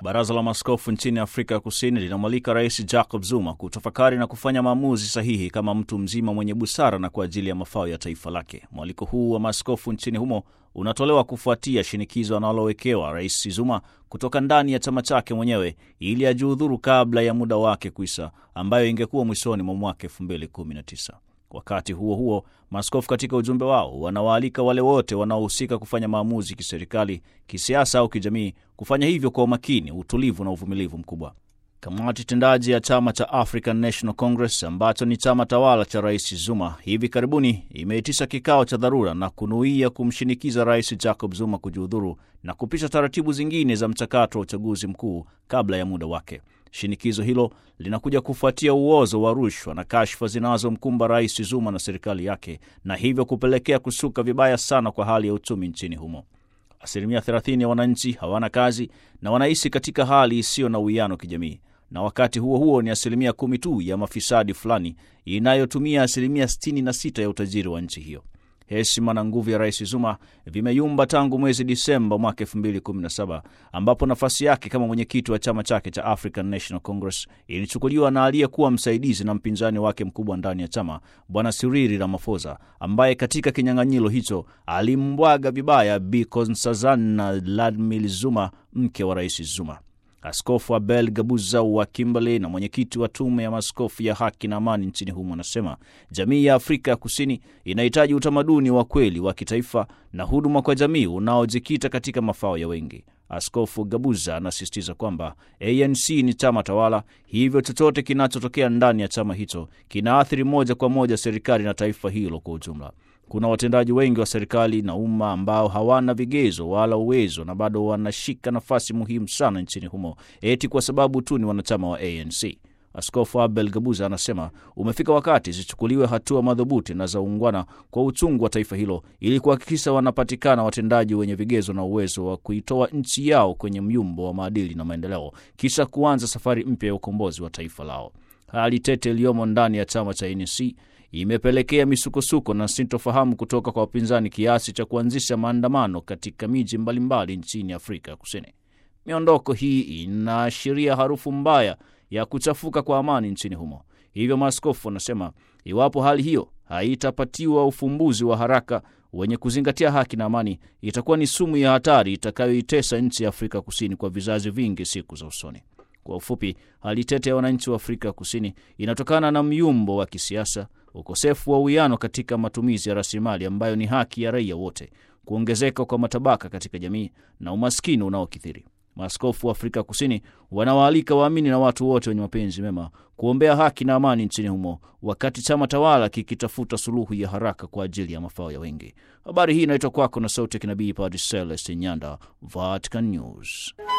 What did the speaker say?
Baraza la Maaskofu nchini Afrika ya Kusini linamwalika Rais Jacob Zuma kutafakari na kufanya maamuzi sahihi kama mtu mzima mwenye busara na kwa ajili ya mafao ya taifa lake. Mwaliko huu wa maaskofu nchini humo unatolewa kufuatia shinikizo analowekewa Rais Zuma kutoka ndani ya chama chake mwenyewe ili ajiudhuru kabla ya muda wake kuisha, ambayo ingekuwa mwishoni mwa mwaka 2019. Wakati huo huo, maaskofu katika ujumbe wao wanawaalika wale wote wanaohusika kufanya maamuzi kiserikali, kisiasa au kijamii kufanya hivyo kwa umakini, utulivu na uvumilivu mkubwa. Kamati tendaji ya chama cha African National Congress ambacho ni chama tawala cha Rais Zuma hivi karibuni imeitisha kikao cha dharura na kunuia kumshinikiza Rais Jacob Zuma kujiudhuru na kupisha taratibu zingine za mchakato wa uchaguzi mkuu kabla ya muda wake. Shinikizo hilo linakuja kufuatia uozo wa rushwa na kashfa zinazomkumba Rais Zuma na serikali yake, na hivyo kupelekea kusuka vibaya sana kwa hali ya uchumi nchini humo. Asilimia 30 ya wananchi hawana kazi na wanaishi katika hali isiyo na uwiano kijamii, na wakati huo huo ni asilimia kumi tu ya mafisadi fulani inayotumia asilimia 66 ya utajiri wa nchi hiyo. Heshima na nguvu ya Rais Zuma vimeyumba tangu mwezi Disemba mwaka 2017 ambapo nafasi yake kama mwenyekiti wa chama chake cha African National Congress ilichukuliwa na aliyekuwa msaidizi na mpinzani wake mkubwa ndani ya chama Bwana Cyril Ramaphosa, ambaye katika kinyang'anyiro hicho alimbwaga vibaya Bi Nkosazana Dlamini Zuma, mke wa Rais Zuma. Askofu Abel Gabuza wa Kimberley na mwenyekiti wa tume ya maaskofu ya haki na amani nchini humo anasema jamii ya Afrika ya Kusini inahitaji utamaduni wa kweli wa kitaifa na huduma kwa jamii unaojikita katika mafao ya wengi. Askofu Gabuza anasisitiza kwamba ANC ni chama tawala, hivyo chochote kinachotokea ndani ya chama hicho kinaathiri moja kwa moja serikali na taifa hilo kwa ujumla. Kuna watendaji wengi wa serikali na umma ambao hawana vigezo wala uwezo na bado wanashika nafasi muhimu sana nchini humo eti kwa sababu tu ni wanachama wa ANC. Askofu Abel Gabuza anasema umefika wakati zichukuliwe hatua madhubuti na za ungwana kwa uchungu wa taifa hilo ili kuhakikisha wanapatikana watendaji wenye vigezo na uwezo wa kuitoa nchi yao kwenye myumbo wa maadili na maendeleo, kisha kuanza safari mpya ya ukombozi wa taifa lao. Hali tete iliyomo ndani ya chama cha ANC imepelekea misukosuko na sintofahamu kutoka kwa wapinzani kiasi cha kuanzisha maandamano katika miji mbalimbali nchini Afrika Kusini. Miondoko hii inaashiria harufu mbaya ya kuchafuka kwa amani nchini humo. Hivyo maaskofu wanasema iwapo hali hiyo haitapatiwa ufumbuzi wa haraka wenye kuzingatia haki na amani, itakuwa ni sumu ya hatari itakayoitesa nchi ya Afrika Kusini kwa vizazi vingi siku za usoni. Kwa ufupi, hali tete ya wananchi wa Afrika Kusini inatokana na myumbo wa kisiasa, ukosefu wa uwiano katika matumizi ya rasilimali ambayo ni haki ya raia wote, kuongezeka kwa matabaka katika jamii na umaskini unaokithiri. Maaskofu wa Afrika Kusini wanawaalika waamini na watu wote wenye mapenzi mema kuombea haki na amani nchini humo, wakati chama tawala kikitafuta suluhu ya haraka kwa ajili ya mafao ya wengi. Habari hii inaitwa kwako na sauti ya kinabii Padre Celestin Nyanda, Vatican News.